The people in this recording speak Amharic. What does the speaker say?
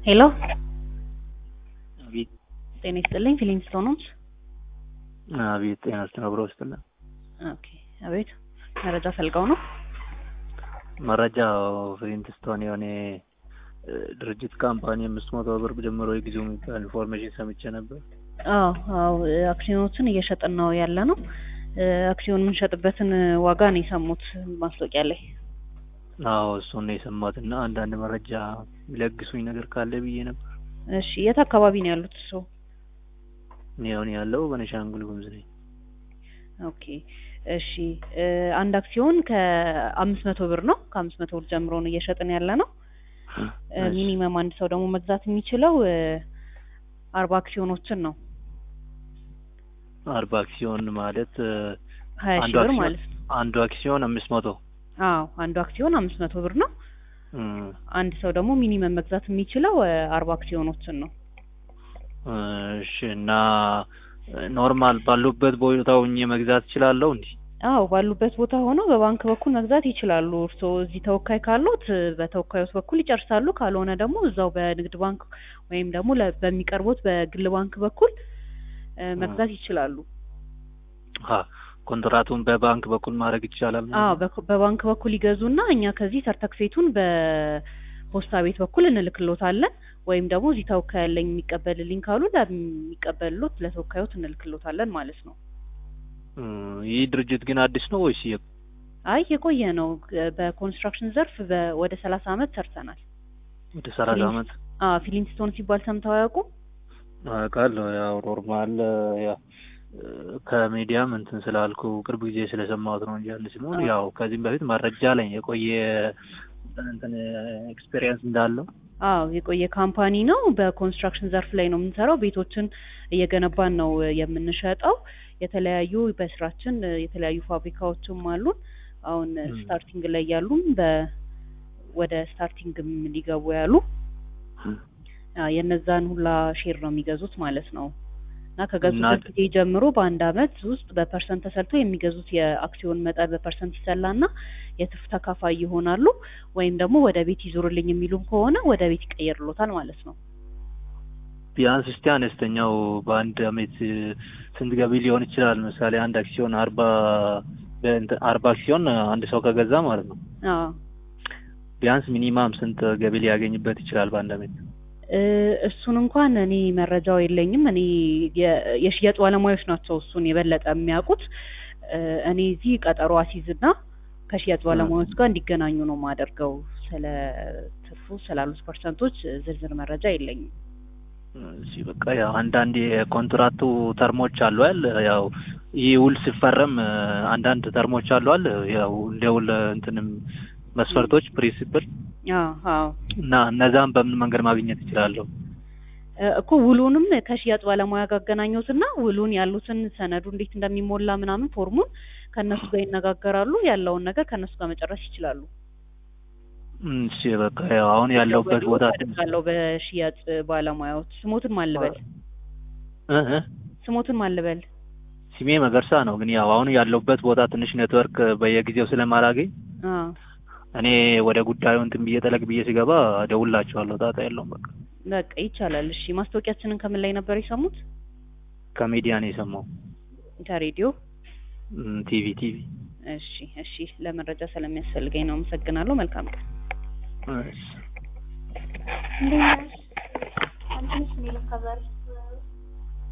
ሄሎ አቤት ጤና ይስጥልኝ ፊሊንግስቶን ሆምስ አቤት ጤና ይስጥልኝ አብሮ ይስጥልኝ ኦኬ አቤት መረጃ ፈልገው ነው መረጃው ፍሊንትስቶን የሆነ ድርጅት ካምፓኒ አምስት መቶ ብር ጀምሮ የጊዜው የሚባል ኢንፎርሜሽን ሰምቼ ነበር። አዎ አዎ አክሲዮኖችን እየሸጥን ነው ያለ ነው አክሲዮን የምንሸጥበትን ዋጋ ነው የሰሙት ማስታወቂያ ላይ አዎ እሱን ነው የሰማሁት እና አንዳንድ መረጃ የሚለግሱኝ ነገር ካለ ብዬ ነበር። እሺ የት አካባቢ ነው ያሉት እሱ እኔ አሁን ያለው በቤኒሻንጉል ጉሙዝ ነኝ። ኦኬ እሺ አንድ አክሲዮን ከአምስት መቶ ብር ነው ከአምስት መቶ ብር ጀምሮ ነው እየሸጥን ያለ ነው ሚኒመም አንድ ሰው ደግሞ መግዛት የሚችለው አርባ አክሲዮኖችን ነው አርባ አክሲዮን ማለት ሀያ ሺህ አንዱ ብር አክሲዮን ማለት ነው አንዱ አክሲዮን አምስት መቶ አዎ አንዱ አክሲዮን አምስት መቶ ብር ነው እም፣ አንድ ሰው ደግሞ ሚኒመም መግዛት የሚችለው አርባ አክሲዮኖችን ነው እሺ እና ኖርማል ባሉበት ቦታ ሆኜ መግዛት እችላለሁ እንዴ? አዎ ባሉበት ቦታ ሆነው በባንክ በኩል መግዛት ይችላሉ። እርስዎ እዚህ ተወካይ ካሉት በተወካዮች በኩል ይጨርሳሉ። ካልሆነ ደግሞ እዛው በንግድ ባንክ ወይም ደግሞ ለ- በሚቀርቡት በግል ባንክ በኩል እ፣ መግዛት ይችላሉ። አ ኮንትራቱን በባንክ በኩል ማድረግ ይቻላል ማለት አዎ ነው? በኩ- በባንክ በኩል ይገዙና እኛ ከዚህ ሰርተክፌቱን በፖስታ ቤት በኩል እንልክሎታለን። ወይም ደግሞ እዚህ ተወካይ ያለኝ የሚቀበልልኝ ካሉ ለሚቀበልሎት ለተወካዮት እንልክሎታለን ማለት ነው። እም፣ ይህ ድርጅት ግን አዲስ ነው ወይስ የ- አይ የቆየ ነው። በኮንስትራክሽን ዘርፍ በ- ወደ ሰላሳ አመት ሰርተናል። ወደ ሰላሳ ፊሊንስ- አመት አዎ ፊሊንግስቶን ሲባል ሰምተው አያውቁም? አውቃለሁ። ያው ኖርማል ያው ከሚዲያም እንትን ስላልኩ ቅርብ ጊዜ ስለሰማሁት ነው እንጂ አንድ ሲሆን አዎ። ያው ከዚህም በፊት መረጃ ላይ የቆየ እንትን ኤክስፔሪየንስ እንዳለው አዎ የቆየ ካምፓኒ ነው። በኮንስትራክሽን ዘርፍ ላይ ነው የምንሰራው። ቤቶችን እየገነባን ነው የምንሸጠው። የተለያዩ በስራችን የተለያዩ ፋብሪካዎችም አሉን። አሁን ም። ስታርቲንግ ላይ ያሉም በ ወደ ስታርቲንግም ሊገቡ ያሉ አ፣ የነዛን ሁላ ሼር ነው የሚገዙት ማለት ነው። እና ከገዙበት እና- ጊዜ ጀምሮ በአንድ አመት ውስጥ በፐርሰንት ተሰልቶ የሚገዙት የአክሲዮን መጠን በፐርሰንት ይሰላና የትርፍ ተካፋይ ይሆናሉ። ወይም ደግሞ ወደ ቤት ይዞርልኝ የሚሉም ከሆነ ወደ ቤት ይቀየርሎታል ማለት ነው። ቢያንስ እስቲ አነስተኛው በአንድ አመት ስንት ገቢ ሊሆን ይችላል? ምሳሌ አንድ አክሲዮን አርባ በእንትን አርባ አክሲዮን አንድ ሰው ከገዛ ማለት ነው አዎ ቢያንስ ሚኒማም ስንት ገቢ ሊያገኝበት ይችላል በአንድ አመት? እ፣ እሱን እንኳን እኔ መረጃው የለኝም። እኔ የ- የሽያጭ ባለሙያዎች ናቸው እሱን የበለጠ የሚያውቁት። እ፣ እኔ እዚህ ቀጠሮ አሲዝና ከሽያጭ ባለሙያዎች ጋር እንዲገናኙ ነው የማደርገው። ስለ ትርፉ ስላሉት ፐርሰንቶች ዝርዝር መረጃ የለኝም። እሺ በቃ ያው አንዳንድ የኮንትራቱ ተርሞች አሉ አይደል? ያው ይህ ውል ሲፈረም እ፣ አንዳንድ ተርሞች አሉ አይደል? ያው እንደ ውል እንትንም መስፈርቶች ፕሪንሲፕል አዎ አዎ እና እነዛም በምን መንገድ ማግኘት ይችላለሁ? እ፣ እኮ ውሉንም ከሽያጭ ባለሙያ ጋር አገናኙትና ውሉን ያሉትን ሰነዱ እንዴት እንደሚሞላ ምናምን ፎርሙን ከእነሱ ጋር ይነጋገራሉ። ያለውን ነገር ከእነሱ ጋር መጨረስ ይችላሉ። እም፣ እሺ በቃ ያው አሁን ያለሁበት ቦታ ትንሽ ያለው በሽያጭ ባለሙያዎች ስሞትን ማልበል እ እ ስሞትን ማልበል ስሜ መገርሳ ነው። ግን ያው አሁን ያለሁበት ቦታ ትንሽ ኔትወርክ በየጊዜው ስለማላገኝ አ እኔ ወደ ጉዳዩ እንትን ብዬ ጠለቅ ብዬ ሲገባ እደውልላችኋለሁ። ጣጣ የለውም። በቃ በቃ ይቻላል። እሺ ማስታወቂያችንን ከምን ላይ ነበር የሰሙት? ከሚዲያ ነው የሰማው። ከሬዲዮ። እም፣ ቲቪ ቲቪ። እሺ እሺ፣ ለመረጃ ስለሚያስፈልገኝ ነው። አመሰግናለሁ። መልካም ቀን። እሺ። እንዴት ነሽ? አንቺ ነሽ እኔ ለካ ዛሬ